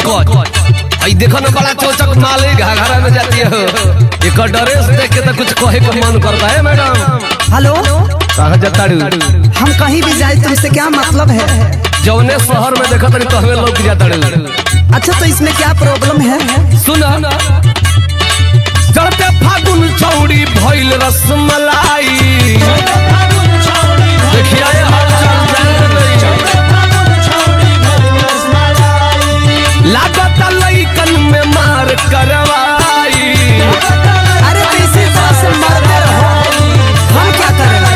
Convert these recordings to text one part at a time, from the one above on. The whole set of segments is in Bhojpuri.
पंकज आई देखो ना बड़ा चौचक माले घाघरा में जाती है एक ड्रेस देख के तो कुछ कहे का मन करता है मैडम हेलो कहाँ जाता रू हम कहीं भी जाए तुमसे क्या मतलब है जौने शहर में देखा तनी तो हमें लोग जाता रू अच्छा तो इसमें क्या प्रॉब्लम है सुना चढ़ते फागुन चौड़ी भइल रसमलाई देखिए ये हाल चाल जान गई। लागत लइकन में मार करवाई अरे तो इसी तरह से मरते रहो हम क्या करें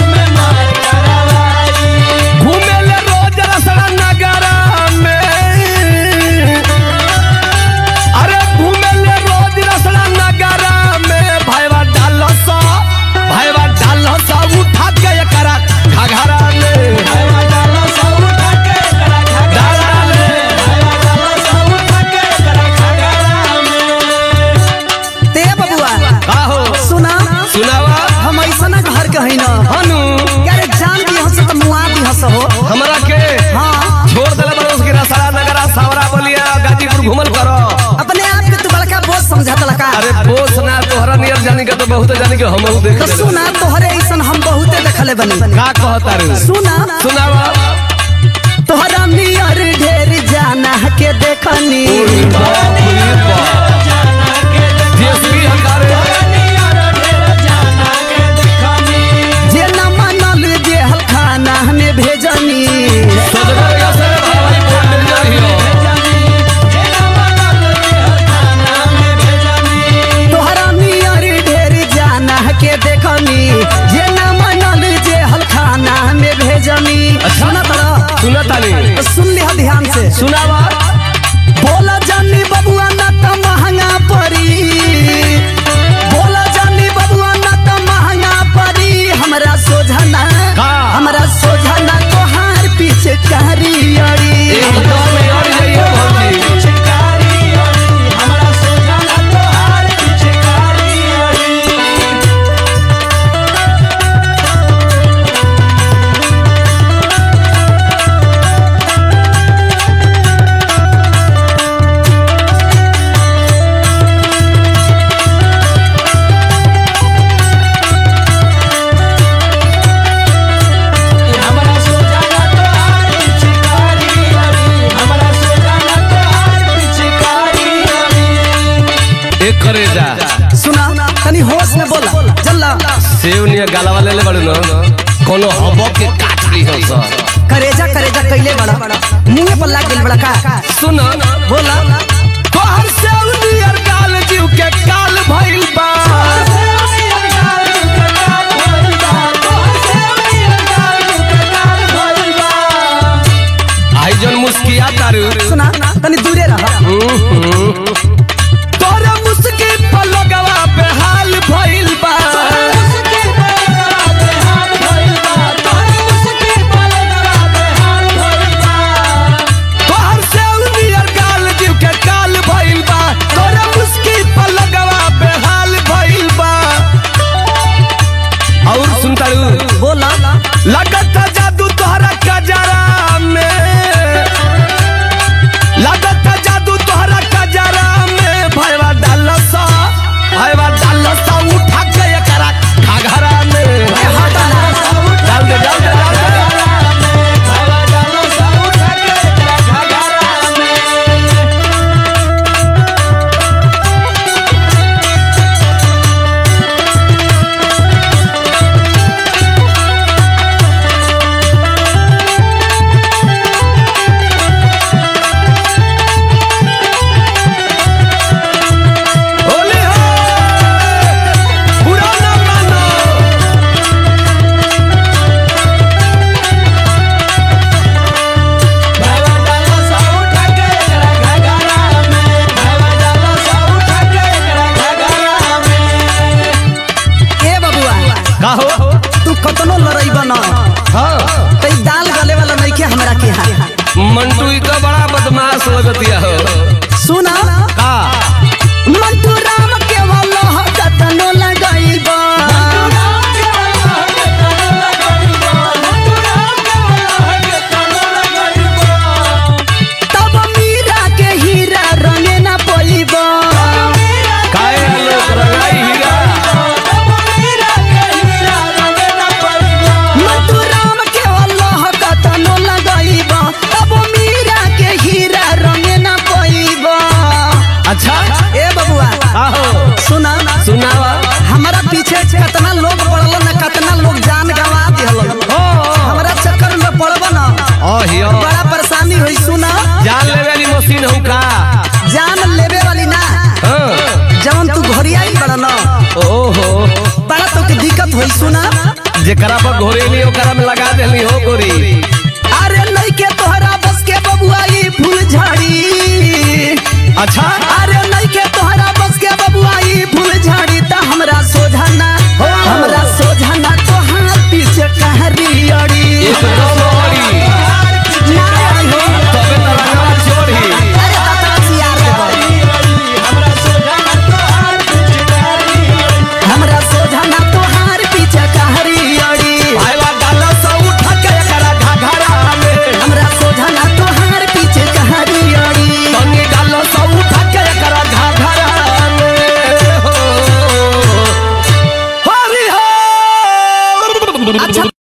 घूमे ले रोज रसड़ा नगरा में अरे घूमे ले रोज रसड़ा नगरा में भाईवा डालो सा भाईवा डालो सा उठा के एकरा घघरा में डाला ले ते बबुआ का हो सुना सुनावा हम ऐसा ना घर के है ना हनु यार जान दी हंस तो मुआ दी हंस हो हमरा के हाँ छोड़ देले बड़े उसके रसड़ा नगरा सावरा बलिया गाजीपुर घूमल करो अपने आप के तू बड़का बोझ समझा लका अरे बोस ना तोहरा नियर जानी के तो बहुत जानी के हम देख तो सुना तोहरे ऐसा हम बहुते देखले बनी का कहता रे सुना सुनावा तोहरा नियर ढेर जाना के देखनी बाप रे बाप जेसबी हकारे जे न मनल जे हलखाना में भेजनी सदगर का से भाई बोल दे जाहियो तोहरा नियर ढेर जाना के देखनी जे न मनल जे हलखाना में भेजनी सुना तोरा सुना तानी तो सुन लिहा ध्यान से सुनावा बोला जानी बबुआ ना त महंगा पड़ी बोला जानी बबुआ ना त महंगा पड़ी हमरा सोझना का? हमरा सोझना तोहार पीछे कारी अड़ी एकदम यार जाइए भौजी एक करे जा सुना तनी होश में बोला जल्ला सेव निया गालावा ले ले बड़े न कोनो हबो के काट ली हो सा करेजा करेजा कैले बड़ा मुंह पर लाग गेल बड़ा का सुना बोला तोहर सेव नियर गाल जीव के काल भइल बा आई जन मुस्किया तारू सुना तनी दूरे रह तोरा मुस्की पलगवा पे हाल भइल बा तोहर सेव नियर गाल जीव के काल भइल बा तोरा मुस्की पलगवा पे हाल भइल बा और सुन तारू बोला लगत जादू तोहरा कजरा में लगत जादू तोहरा कजरा में भैवा डालसा भैवा डालसा उठा के एकरा घाघरा में डाल दे डाल दे डाल दे होली हो पुराना मानो ए बबुआ का हो तू कतनो लड़ाई बना हाँ तई दाल गले वाला नहीं के हमरा के यहाँ मंटू ई तो बड़ा बदमाश लगतिया हो सुना का मंटू राम के वाला कतनो लगाई बा तब मीरा के ही जेकरा पर घोरेली ओकरा में लगा देली हो गोरी अरे नइखे तोहरा बस के बबुआ ई फूल झाड़ी अच्छा अरे नइखे तोहरा बस के बबुआ ई फूल झाड़ी त हमरा सोझाना हो। हमरा सोझाना तोहार पीछे कहरी अड़ी एकदम ओरी ना आई हो। तबे तो रंगवा छोड़ी अरे ततरा सियार देबो। हमरा सोझाना तोहार पीछे कहरी अड़ी भाईवा डालो सौ उठा के एकरा घाघरा में हमरा सोझाना तोहार पीछे कहरी अड़ी तनी डालो सौ उठा के एकरा घाघरा में हो हरि हो अच्छा